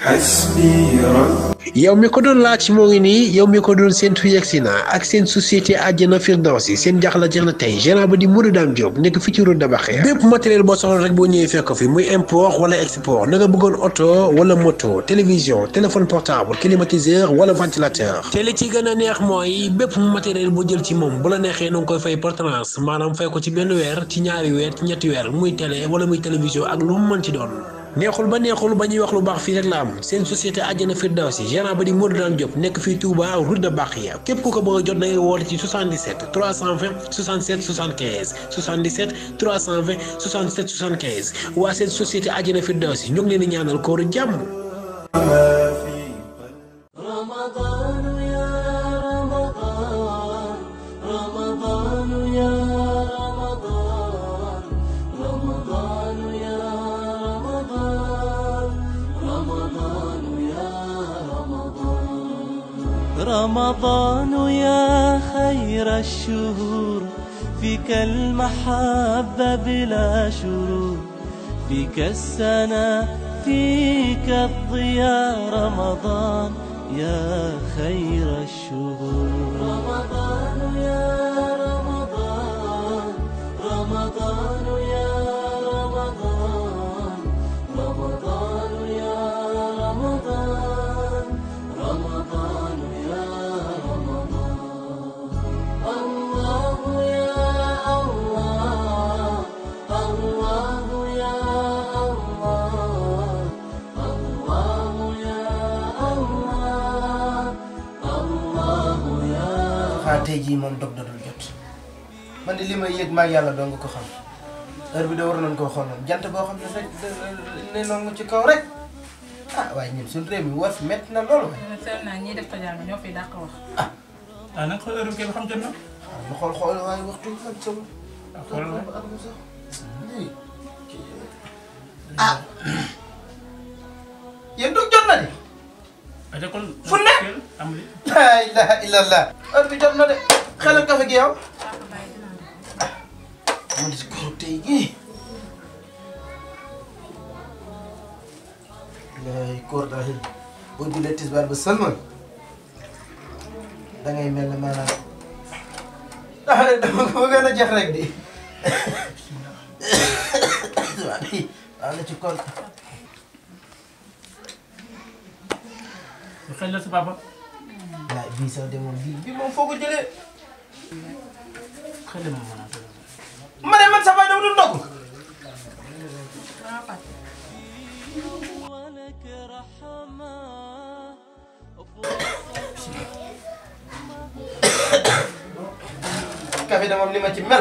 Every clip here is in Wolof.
حسبي ربي yow mi ko doon laaj moo ngi nii yow mi ko doon séntu yegsi na ak seen société àjjana Firdawsi seen jaxla jeex na tey gérant ba di Modou Dame Diop nekk fii ci route de Bakhya bépp matériel boo soxla rek boo ñëwee fekk fi muy import wala export na nga bëggoon oto wala moto télévision téléphone portable climatiseur wala ventilateur te li ci gën a neex mooy bépp matériel boo jël ci moom bu la neexee na nga koy fay par tranche maanaam fay ko ci benn weer ci ñaari weer ci ñetti weer muy télé wala muy télévision ak lu mu mën ci doon neexul ba neexul ba ñuy wax lu baax fii rek la am seen société àjjana Firdawsi gérant ba di Modou Dame Diop nekk fii Touba route de Bakhya képp ku ko bëgg a jot da ngay woote ci 77 320 67 75 77 320 67 75 waa seen société àjjana Firdawsi ñu ngi leen di ñaanal kooru jàmm. ما في رمضان يا رمضان رمضان يا رمضان رمضان يا رمضان رمضان يا رمضان رمضان يا خير الشهور فيك المحبة بلا شرور فيك السنة فيك الضياء رمضان يا خير الشهور رمضان يا رمضان رمضان يا رمضان رمضان يا رمضان رمضان يا رمضان الله يا الله الله يا الله الله يا الله الله يا xanaa tey jii moom dog dodul jot man de li may yëg maag yàlla doo nga ko xam heure bi de war nañ koo xool moom jant boo xam ne rek ne noonu ci kaw rek ah waaye ñun suñu réew mi war fi métti na loolu waaye man seetlu naa ñiy def tojaanga ñoo fiy dàq wax. ah nag xool heure bi kay ba xam jot na. waaw ñu xool xool waaye waxtu bi ak sama ah xoolal waay. at mu sax lii ah yéen dog jot na de ah te kon. Fu ne? am li laa ilaha illallah heure bi jot na de xelal kafe gi yow man si kaw tey gii lay koor daal boo julee tisbaar ba sëlmal da ngay mel ne maanaam ah dama ko bëggoon a jeex rek di waaw di waaw na ci koor lu xel la sa papa. laay bii sax de moom bii bii moom foo ko jëlee xel la moom maanaam. ma ne man sax waaye dama dul ndogu ولك رحمة café de moom li ma ci mel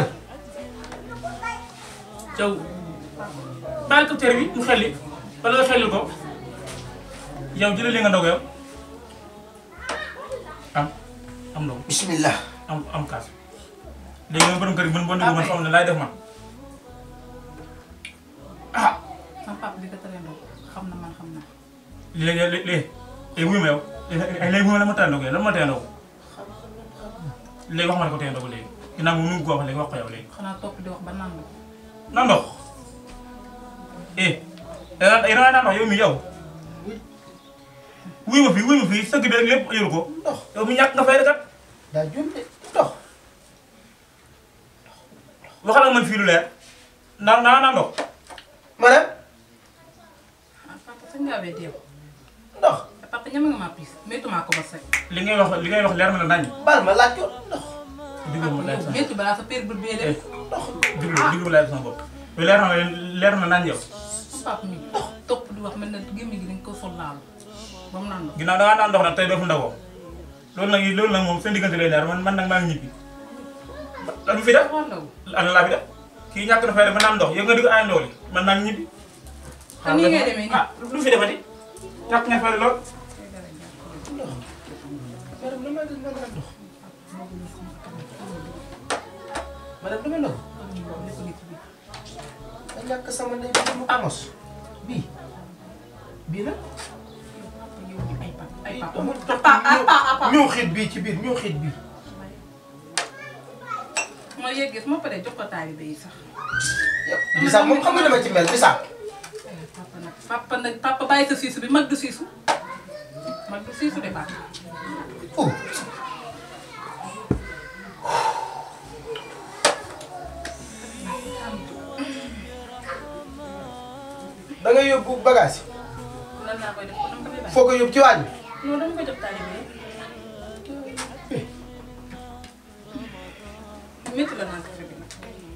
Thiaw baal ko tere bi mu xelli wala nga xelli ko yow jëlee li nga ndog yow am am ndog bismillah am am kaas léegi nga borom kër gi mën boo déglu man xam ne laay def man ah sama papa di ko tere ndox xam na man xam na. léegi léegi léegi léegi wuyu ma yow léegi wuyu ma la ma tere ndog yow lan ma tere ndog léegi wax ma ne ko tere ndog léegi ginnaaw moom nu mu ko wax léegi wax ko yow léegi xanaa topp di wax ba naan la. na ndox eh da nga naan ndox yow mi yow wuyu ma fii wuyu ma fii sëgg bi rek lépp yoru ko ndox yow mi ñàkk nga fay rek kat daa jum de ndox waxal ak man fii lu leer naa naa naa ndox ma ne ah papa sañ ngaa wee deew. ndox papa ñeme nga maa piis méttu maa ko ba sec. li ngay wax li ngay wax leer na la nañ baal ma laaj ko ndox diglu ma leer yow sama méttu balaa sa père bët bee dem. ndox diglu diglu ma leer sama bopp yow leer na la leer na nañ yow sama papa mi topp di wax mel na gémmiñ gi dañ ko sol laalu ba mu naan ndox. ginnaaw da ngaa naan ndox nag tey doo fi ndawoo loolu nag loolu nag moom seen diggante lay leer man man nag maa ngi ñibbi lan bu fi def waaw ndaw. lan laa fi def kii ñàkk na fay def ba naan ndox yow nga di ko ay ndox li man maa ngi ñibbi te nii ngay demee nii. ah lu fi defati ñàkk nga fay lool madame lu may def ma naan ndox madame lu may ndox ma ñàkk sama ndey bi mu amos bii bii nag ay papa ay papa. amul apa apa apa. ñëw xiit bii ci biir ñëw xiit bii ma yeggee su ma paree jox ko taalibe yi sax. bisaab moom xam nga dama ci mel bisaab eh papa nag papa nag papa bàyyi sa siisu bi mag du siisu mag du siisu de baax oh da nga yóbbu bagage nan laa koy def ko dama ko fay yi bàyyi foo ko yóbbu ci waañ bi non dama koy def taalibe métti la naan café bi nag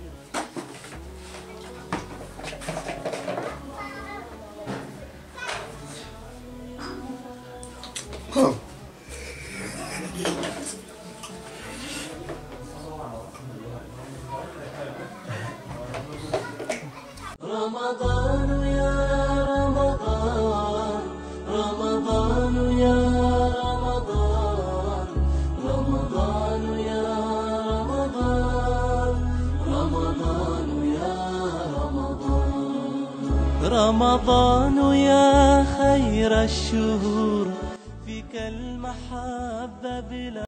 رمضان يا رمضان رمضان يا رمضان رمضان يا رمضان رمضان يا رمضان رمضان يا خير الشهور فيك المحبة بلا